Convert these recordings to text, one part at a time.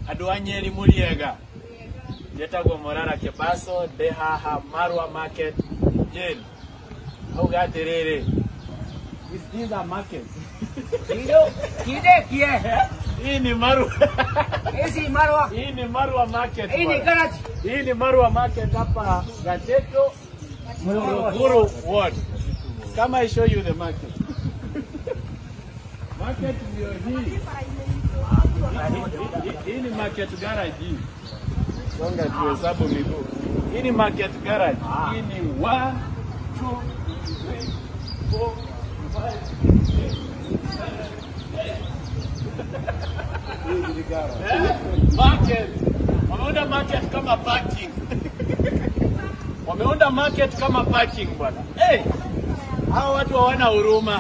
andå a nyeri må riega njetagwo morara kebaso ndä haha marwa market nyeri auga atä rä rä Kido, kidekie. hii ni marwa Hizi marwa. hii ni marwa market Hii ni bwana. garage. hii ni marwa market hapa gateto Morogoro ward kama I show you the market market ndio hii Hii- hii ni market garage hii songa tuhesabu miguu hii ni market garage hii ni one two three four five six Eh, market wameunda market kama parking wameunda market kama parking bwana hey, hao watu hawana huruma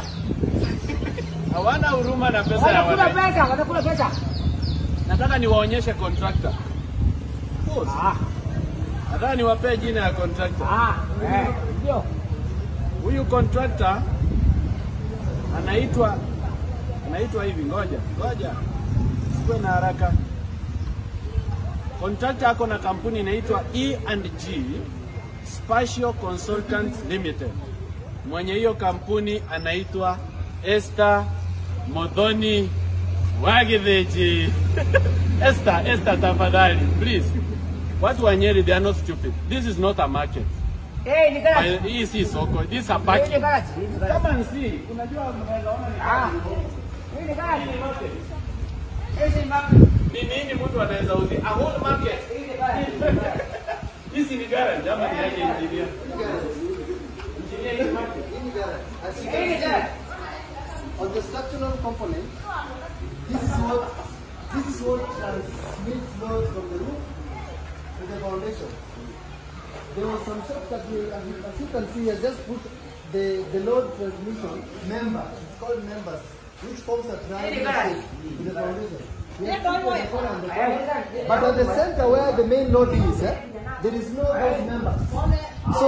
hawana huruma na pesa ya Wanakula wananchi pesa, wanakula pesa. nataka niwaonyeshe contractor Boss, Ah, nataka niwapee jina ya contractor ah, eh, ndio. huyu contractor anaitwa anaitwa hivi ngoja ngoja sikuwe na haraka contractor ako na kampuni inaitwa E&G Spatial Consultants Limited mwenye hiyo kampuni anaitwa Esther Modhoni Wagitheji Esther Esther tafadhali please watu wa Nyeri they are not stupid this is not a market Eh, ni garage. hii si soko this is a Hii ni parking garage. Hii ni garage. kama nsi unajua mnaweza ona ni Ah, hii ni garage. yote Hizi ni marwa. ni nini mtu anaweza uzi a whole market Hii ni garage. hizi ni garage ama ni yake engineer engineer hii market As you Hii can ni see, garage. on the structural component, this is what this is what transmits load from the roof to the foundation. There was some shop that we, as you as you can see, has just put the, the load transmission member. It's called members, which forms a triangle shape to the foundation. We have put on the corner and the corner. But at the center where the main load is, eh, there is no those members. So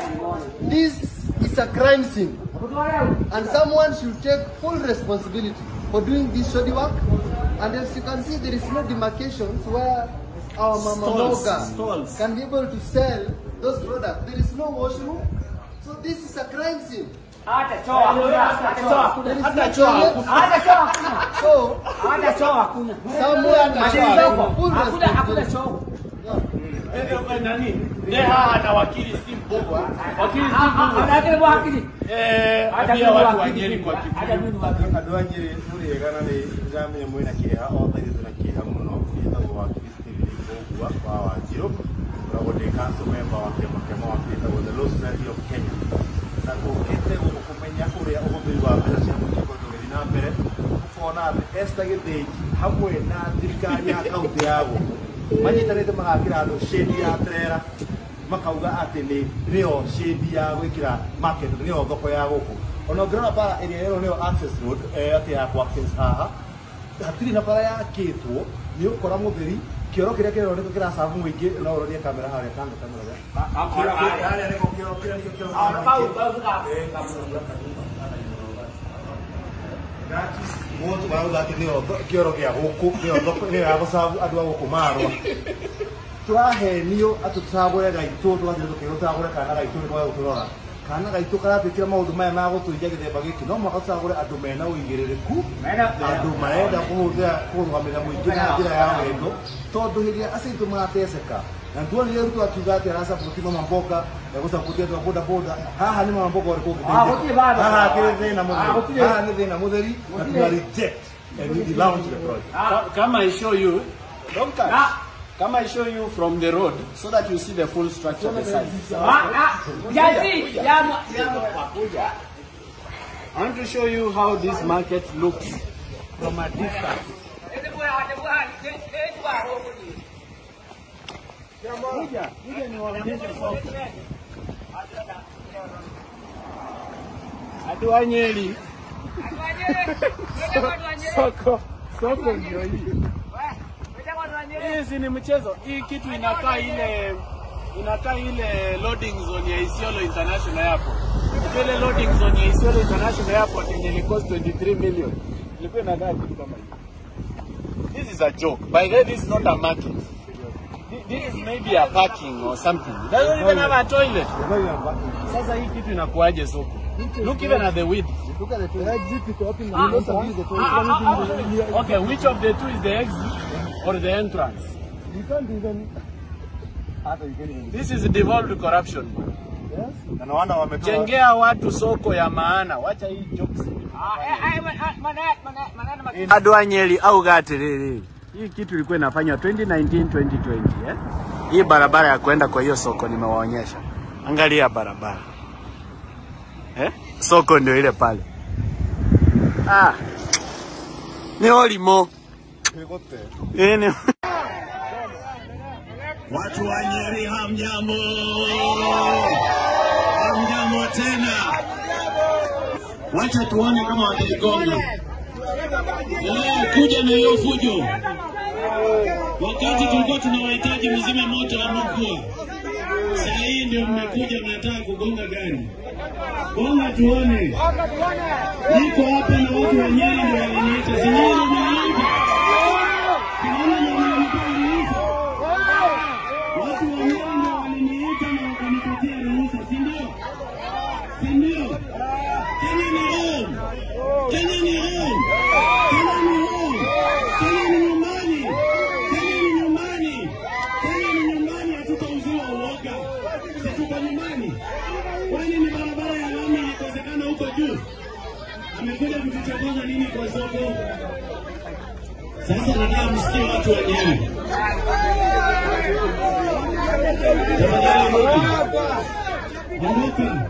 this is a crime scene. And someone should take full responsibility for doing this shoddy work. And as you can see, there is no demarcations where our mama Stalls, Moga stalls. can be able to sell those products. There is no washroom. So this is a crime scene. Hata choo hakuna. Hata choo hakuna. There is Hata no choo toilet. Hata choo hakuna. So Hata choo hakuna. someone Mashini should zako. take full Hakuna hakuna responsibility. choo. Eh, eh, nani ne haha na wakili Steve Bogwa wakili Steve Bogwa Hata kwa akili. eh Hata ambia mimi watu wa wakili. Nyeri kwa Hata Kikuyu mimi wakili. andå a nyä rä må rä ega na nä ndamenya mwä na kä ha othe ithuä na kä ha må no ätagwo wa kristini ågua wa wanjirå koragwo ndä council member wa kä ama kä wa gätagwo the Law Society of Kenya na tå kä te gå kå menya å rä a å hå thä ri wa mbeca cia må kä tå gä na mbere ũkona atĩ Esther Gĩthĩnji hamwe na thirikari ya kaunti ya gũkũ manyitanĩte magakĩra andũ shĩndi ya trera makauga atĩ nĩ nĩyo shĩndi ya gwĩkĩra market nĩyo thoko ya gũkũ ona ũngĩrora bara ĩrĩa ĩyo nĩyo access road eh, atĩ ya kwa access haha hatirĩ na bara yakĩtwo nĩ ũkora mũtheri kĩoro kĩrĩa kĩroneka kĩracabu mũingĩ no ũrorie kamera harĩa kando kamera harĩa nĩko kĩoro kĩrĩa nĩkĩo kĩoro Ah, kĩa bau, mũingĩ. bau, bau. Eh, mũndũ marauga atĩ nĩyo tho- kĩoro gĩa gũkũ nĩyo thoko nĩyo ya gũcabu andũ a gũkũ marwa tũrahenio atĩ tũcagũre gaitũ tũgathiĩ tũkĩrwo tũcagũre kana gaitũ nĩ kwaga gũtũrora kana gaitũ karatwĩkĩra maũndũ maya ma gũtũiya gĩthemba gĩkĩ no mwaka tũcagũre andũ mena ũigĩrĩrĩku Mena- andũ marenda kũhũthĩra kũrũgamĩrĩra mũingĩ na njĩra ya wendo tondũ hĩndĩ ĩrĩa aciitũ marateceka na tuonire ruto akiuga atĩ aracabũti mama mboga egũcabũti andũ a boda boda haha nĩ mama mboga ũrĩkũ Ah, gũtirĩ bado. haha akĩrĩ thĩna Ah, mũtheri gũtirĩ. haha nĩ thĩna mũtheri na tuna reject and we launch the project Ka- kama I show you don't touch Ah. kama I show you from the road so that you see the full structure of the site Ah, ah. Jazi, ya mwa- ya mwa- I want to show you how this market looks from a distance Kuja, kuja niwaonyeshe soko. Watu wa Nyeri. Soko, soko ndio hii. Hii si ni mchezo. Hii kitu inakaa ile inakaa ile loading zone ya Isiolo International Airport. Ile loading zone ya Isiolo International Airport yenye ili cost 23 million. Ilikuwa inakaa kitu kama hii. This is a joke. By the way, this is not a market. Thi- This is maybe a parking or something. It doesn't even have a toilet. Sasa hii kitu inakuaje soko? Look even at the width. Look at the toilet. The exit is open. You don't service the toilet. Okay, which of the two is the exit or the entrance? You can't even. Hata you can't even. This is devolved corruption. Yes. Na no wonder wametoa Jengea watu soko ya maana. Wacha hii jokes. Adwa Nyeri au Gatiriri. Hii kitu ilikuwa inafanywa 2019 2020 eh? Hii barabara ya kwenda kwa hiyo soko nimewaonyesha. Angalia barabara. Eh? Soko ndio ile pale. Ah. Ni olimo. Eh, ni Watu wa Nyeri hamjambo, hamjambo tena. Wacha tuone kama wataigonga. Eh, kuja na hiyo fujo. Wakati tulikuwa tunawahitaji mzime moto wa mkua, saa hii ndio mmekuja mnataka kugonga gari. Gonga tuone. Niko hapa na watu wa Nyeri ndio waliniita, si nyinyi ndio mliniita? Si nyinyi ndio mliniita? Watu wa Nyeri ndio waliniita na wakanipatia ruhusa, si ndio? Si ndio? Kenya ni home. Kenya ni home. Kenya ni home. Kenya ni nyumbani. Kenya ni nyumbani. Kenya ni nyumbani, hatutauziwa uoga. Si tuko nyumbani? Kwani ni barabara ya lami ilikosekana huko juu? Amekuja kutuchokoza nini kwa soko? Sasa nataka msikie watu wa Nyeri. Ondoka.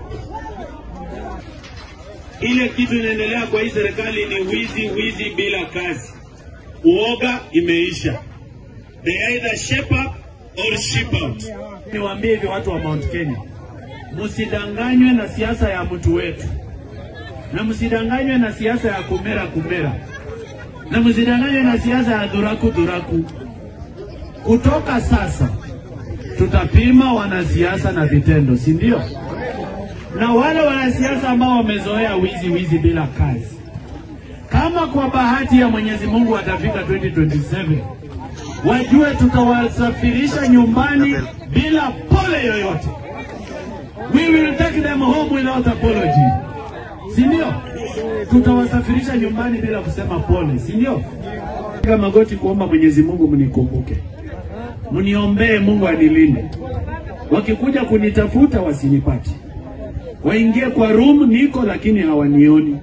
Ile kitu inaendelea kwa hii serikali ni wizi, wizi bila kazi. Uoga imeisha. They either shape up or ship out. Niwaambie hivi watu wa Mount Kenya, msidanganywe na siasa ya mtu wetu, na msidanganywe na siasa ya kumera kumera, na msidanganywe na siasa ya dhuraku dhuraku. Kutoka sasa tutapima wanasiasa na vitendo, si ndio? Na wale wanasiasa ambao wamezoea wizi wizi bila kazi, kama kwa bahati ya Mwenyezi Mungu watafika 2027 wajue tutawasafirisha nyumbani bila pole yoyote. We will take them home without apology, si ndio? Tutawasafirisha nyumbani bila kusema pole, si ndio? Piga magoti kuomba Mwenyezi Mungu mnikumbuke mniombee Mungu anilinde. Wakikuja kunitafuta wasinipate, waingie kwa room niko, lakini hawanioni,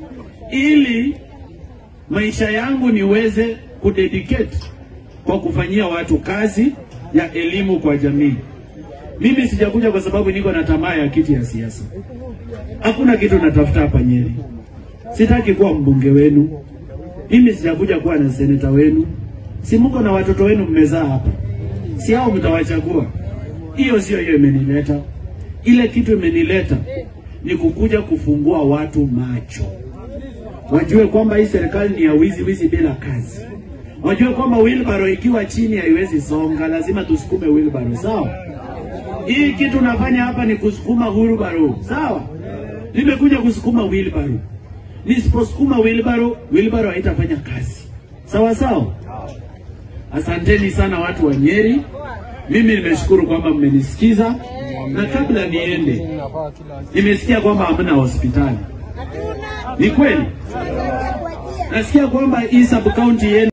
ili maisha yangu niweze kudedicate kwa kufanyia watu kazi ya elimu kwa jamii. Mimi sijakuja kwa sababu niko na tamaa ya kiti ya siasa. Hakuna kitu natafuta hapa Nyeri. Sitaki kuwa mbunge wenu. Mimi sijakuja kuwa na seneta wenu. Si mko na watoto wenu mmezaa hapa, si hao mtawachagua? Hiyo sio hiyo imenileta. Ile kitu imenileta ni kukuja kufungua watu macho, wajue kwamba hii serikali ni ya wizi wizi bila kazi, wajue kwamba wheelbarrow ikiwa chini haiwezi songa, lazima tusukume wheelbarrow, sawa? Hii kitu nafanya hapa ni kusukuma wheelbarrow, sawa? Nimekuja kusukuma wheelbarrow. Nisiposukuma wheelbarrow, wheelbarrow haitafanya kazi, sawa sawa? Asanteni sana watu wa Nyeri. Mimi nimeshukuru kwamba mmenisikiza, na kabla niende, nimesikia kwamba hamna hospitali. Ni kweli? Nasikia kwamba hii sub county yenu